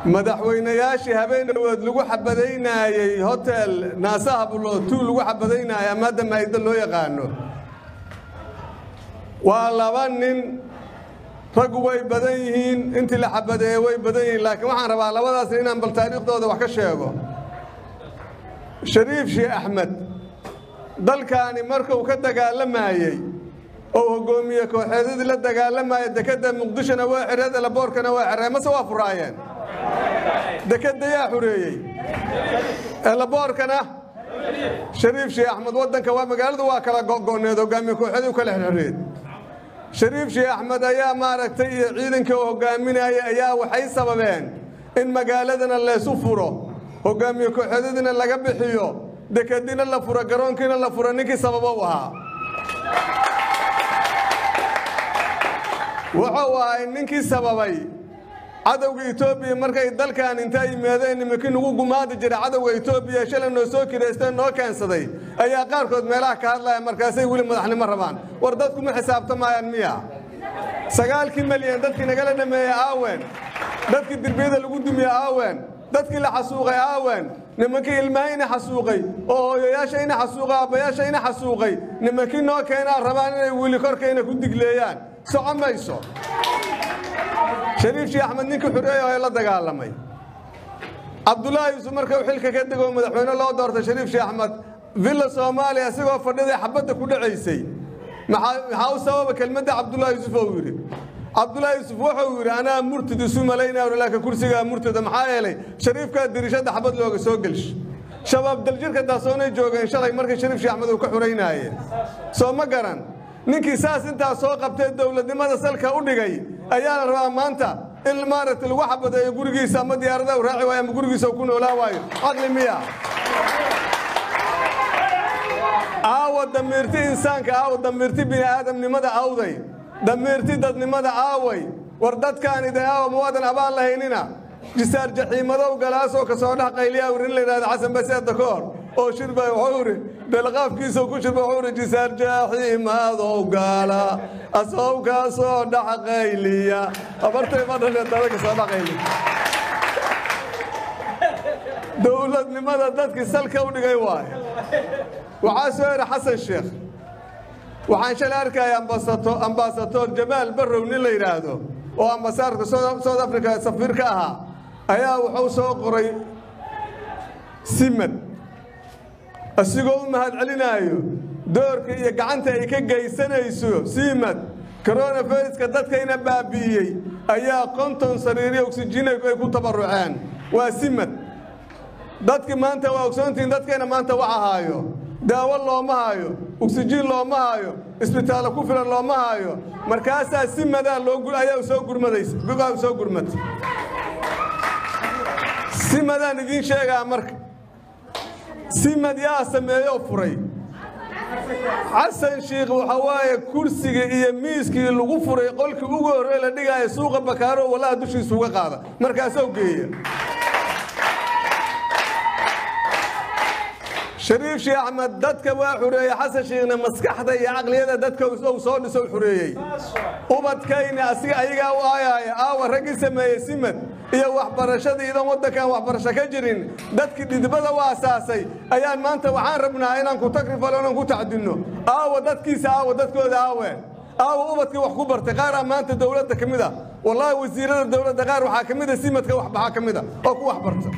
madaxweynayaashii habeenawood lagu xabadaynaayey hotel naasaha bulo tuu lagu xabadaynaayay ama hadda maaydo loo yaqaano waa laba nin raggu way badan yihiin intii la xabadeeye way badan yihiin laakiin waxaan rabaa labadaas nin inaan bal taariikhdooda wax ka sheego shariif sheekh axmed dalkaani markuu ka dagaalamayey oo hoggoomiye kooxeedadii la dagaalamaya dekedda muqdishona waa xireen elaboorkana waa xireen mase waa furaayeen dekedda yaa xureeyey elaboorkana shariif sheekh axmed waddanka waa magaaladu waa kala go'go'need hoggaamiye kooxeedii u kala xirxireed shariif sheekh axmed ayaa maaragtay iyo ciidankii oo hoggaaminaya ayaa waxay sababeen in magaaladana laysu furo hoggaamiye kooxeedadiina laga bixiyo dekedina la furo garoonkiina la furo ninkii sababo u ahaa wuxuu ahay ninkii sababay cadowga etoobiya markay dalkan intaa yimaadeen nimankii nagu gumaadi jira cadowga etoobiya shalay noo soo kidaysteen noo keensaday ayaa qaarkood meelaha ka hadlaya markaasay weli madaxnimo rabaan war dadku ma xisaabtamayaan miya sagaalkii malyan dadkii nagala dhameeyey aawen dadkii dirbiyada lagu dumiye aawen dadkii la xasuuqay aawen nimankii ilmaha ina xasuuqay oo hooyayaasha ina xasuuqay aabbayaasha ina xasuuqay nimankii noo keenaa rabaan inay weli korkayna ku digleeyaan soco mayso shariif sheekh axmed ninkii xureeya oo la dagaalamay cabdullaahi yuusuf markuu xilka ka degoo madaxweyne loo doortay shariif sheekh axmed villa soomaaliya asigoo fadhiday xabadda ku dhacaysay maxaa u sababa kelmadda cabdullaahi yuusuf ou yidhi cabdullaahi yuusuf wuxuu yidhi anaa murtid isu malaynayo laakiin kursigaa murtada maxaa yeelay shariifkaa dirishadda xabad looga soo gelsho shabaab daljirka daasoonay joogeen shalay markii shariif sheekh axmed uu ka xuraynaayeen soo ma garan ninkii saas intaa soo qabtee dowladnimada salka u dhigay ayaa la rabaa maanta in maaragtay lagu xabadeeyo gurigiisa ama diyaaradaha u raaci waayo ama gurigiisa ku noolaan waayo caqli miya aawa damiirti insaanka aawa damiirti bini'aadamnimada awday damiirti dadnimada aaway war dadkaani de aawa muwaadan abaan lahaynina jisaar jaxiimadow galaasoo ka soo dhex qayliyaa wuri in la yidhahdo xasan baseedda ka hor oo shirba wuxuu yidhi dalqaafkiisa ku shirba wuxuu yidhi jisaar jaxiimadow gaala asow kaa soo dhex qayliya abartay ma dhashe dada ka soo dhex qayliya dowladnimada dadkii salka u dhigay waaye waxaa soo yidhi xasan sheekh waxaan shalay arkaya ambaasador jamaal barrow nin la yidhaahdo oo ambasaadka south africa safiir ka ahaa ayaa wuxuu soo qoray simad asigoo u mahadcelinaayo doorka iyo gacanta ay ka geysanayso simad koronaviruska dadkayna baabi'iyey ayaa konton sariiriyo oksijiin ay ku tabarruceen waa simad dadkii maanta waa ogsoontihiin dadkayna maanta wax ahaayo daawo looma haayo oksijiin looma haayo isbitaallo ku filan looma haayo markaasaa si madaa ayaa soo gurmadaysa gogaa soo gurmatay si madaan idiin sheegaa marka simad yaa sameeyoo furay xasan shiikh waxa waaye kursigii iyo miiskii lagu furay qolkii ugu horrey la dhigaayo suuqa bakaaro wallaha dushiisa uga qaada markaasoo geeya shariif sheekh axmed dadka waa xureeyey xasan shiikhna maskaxda iyo caqliyada dadka uu soo dhiso xureeyey ubadkayna asiga ayagaa u aayaaya aawa raggii sameeyey simad iyo waxbarashada iyadoon waddankan waxbarasho ka jirin dadkii dhidibada u asaasay ayaan maanta waxaan rabnaa inaan ku takrifalo inaan ku tacdinno aawa dadkiisa aawa dadkooda aawe aawa ubadkii wax ku bartay qaaraa maanta dowladda ka mid a wallaahi wasiirada dowladda qaar waxaa ka mid a simadka waxbaxaa ka mid a oo ku wax barta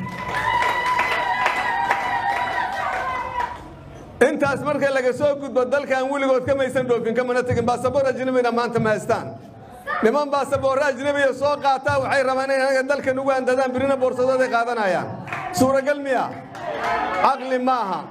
intaas marka laga soo gudbo dalkan weligood kamaysan dhoofin kamana tegin baasaboor ajnabina maanta ma haystaan niman baasaboorre ajnabiya soo qaataa waxay rabaan inay anaga dalkan ugu handadaan birina boorsadooday qaadanayaan suuragal miya caqli maaha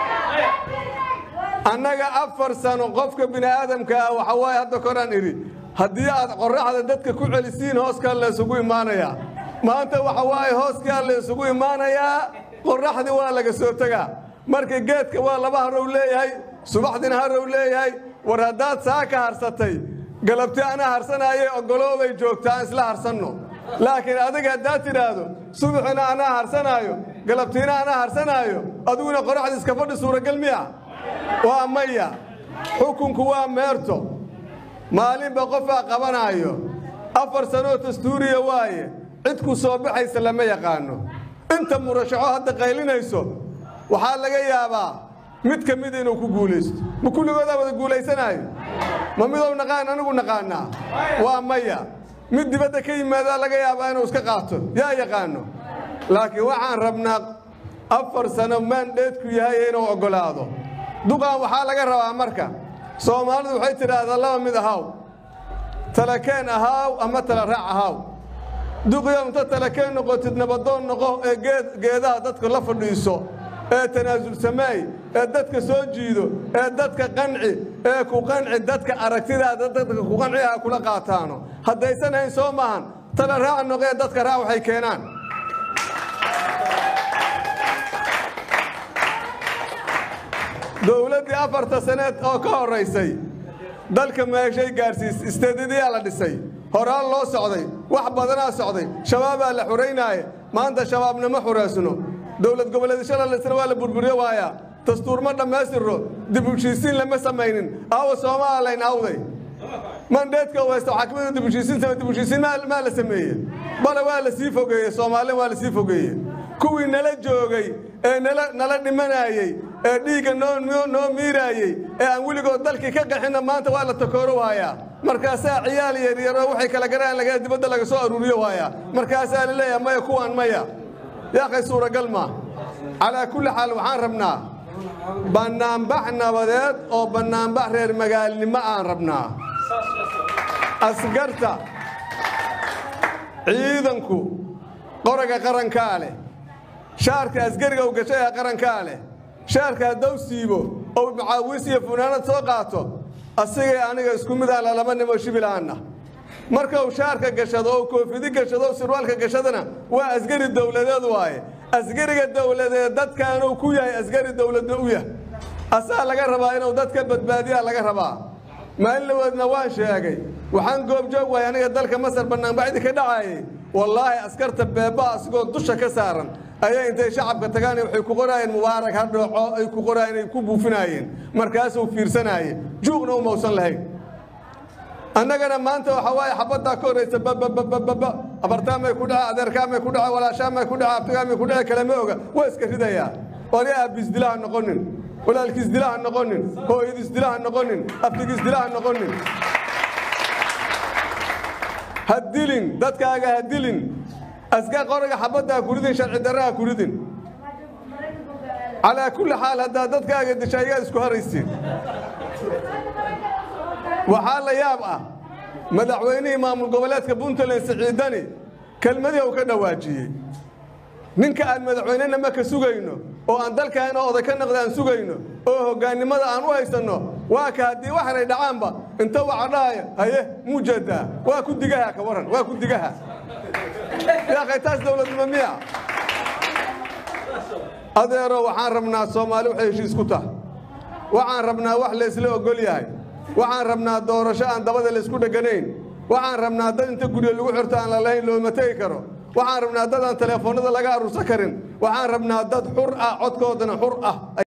annaga afar sano qofka bini'aadamka ah waxa waaye hadda koraan idhi haddii aad qorraxda dadka ku celisiin hooskaa la isugu imaanayaa maanta waxa waaye hooskaa la isugu imaanayaa qorraxdii waa laga soo tegaa marka geedka waa laba harow leeyahay subaxdina harow leeyahay war haddaad saa ka harsatay galabti anaa harsanaaye ogoloobay joogtaa aan isla harsanno laakiin adiga haddaad tidhaahdo subaxina anaa harsanaayo galabtiina anaa harsanaayo adiguna qoraxda iska fadhi suuragal miya waa maya xukunku waa meerto maalinba qofaa qabanaayo afar sanoo dastuuriya waaye cid ku soo baxaysa lama yaqaano inta murashaxo hadda qaylinayso waxaa laga yaabaa mid ka mida inuu ku guulaysto ma kulligoodaa wada guulaysanaayo ma midow naqaan anigu naqaanaa waa maya mid dibadda ka yimaadaa laga yaabaa inuu iska qaato yaa yaqaano laakiin waxaan rabnaa afar sano maandheedku yahay inuu oggolaado duqan waxaa laga rabaa marka soomaalidu waxay tidhaahdaa laba mid ahaaw talakeen ahaaw ama tala raac ahaaw duqiyo inta talakeen noqotid nabadoon noqo ee geedaha dadka la fadhiiso ee tanaasul sameey ee dadka soo jiido ee dadka qanci ee ku qanci dadka aragtidaada dadka ku qanci ah kula qaataano haddaysan hayn soo maahan tala raac noqee dadka raac waxay keenaan dowladdii afarta saneed oo ka horraysay dalka meeshay gaadhsiis isteedadiyaa la dhisay horaan loo socday wax badanaa socday shabaabaa la xuraynaaye maanta shabaabna ma xureysno dowlad goboleedyashada lisna waa la burburiyo waayaa dastuur ma dhammaystirro dib u heshiisiin lama samaynin aawa soomaalayn awday mandheedka weysta waxaa ka mid a dib u heshiisiin samay dib u heshiisiin maa la sameeye bale waa la sii fogeeye soomaalina waa la sii fogeeye kuwii nala joogay ee nala nala dhimanaayey ee dhiigga noo noo miiraayey ee aan weligood dalkii ka qaxinna maanta waa la takooro waayaa markaasaa ciyaal yaryaroo waxay kala garaan laga dibadda laga soo aruuriyo waayaa markaasaa la leeyahay maya kuwaan maya yaaqay suuragal maa calaa kulli xaal waxaan rabnaa bannaanbax nabadeed oo bannaanbax reer magaalnimo aan rabnaa askarta ciidanku qoroga qarankaa leh shaarka asgariga u gashay ee qarankaa leh shaarka haddau siibo ou macaawis iyo funaanad soo qaato asigay aniga isku mid aan lalaba nimo shibilaanna marka uu shaarka gashado oo koofidi gashado o sirwaalka gashadana waa asgari dowladeed waaye asgariga dowladeed dadkaanuu ku yahay asgari dowladna u yah asaa laga rabaa inuu dadka badbaadiyaa laga rabaa maalin laweedna waan sheegay waxaan goobjoog wahay aniga dalka masar bannaanbaxdii ka dhacaayey wallaahi askarta beeba asigoo dusha ka saaran ayay intay shacabka tagaan waxay ku qoraayeen mubaarak ha dhooco ay ku qoraayeen ay ku buufinaayeen markaasuu fiirsanaaye juuqna u mawsan lahayn annagana maanta waxaa waaye xabaddaa ka horraysa bababababa abartaamay ku dhace adeerkaamay ku dhace walaashaamay ku dhace abtigaamay ku dhace kalama oga waa iska ridayaa wali aabbiisdilaha noqonin walaalkiisdilaha noqonin hooyadiisdilaha noqonin abtigiisdilaha noqonin ha dilin dadkaaga ha dilin aska qoriga xabadda ha kuridin sharci darra ha kuridin calaa kulli xaal haddaa dadkaaga disha ayaad isku haraysiin waxaa la yaab ah madaxweynihii maamul goboleedka puntland siciidani kelmadii uu ka dhawaajiyey ninka aan madaxweynena ma ka sugayno oo aan dalkaana oday ka naqda aan sugayno oo hoggaannimada aan u haysanno waa ka haddii waxanay dhacaanba inta waxa dhahaya haye muujeedaa waa ku digaha ka waran waa ku digaha yaaqay taas dowladnimo miya adeero waxaan rabnaa soomaali waxay heshiis ku tahay waxaan rabnaa wax laysla ogol yahay waxaan rabnaa doorasho aan dabada laysku dheganayn waxaan rabnaa dad inta guryo lagu xirto aan lalahayn looma tegi karo waxaan rabnaa dad aan teleefoonnada laga aruursan karin waxaan rabnaa dad xur ah codkoodana xur ah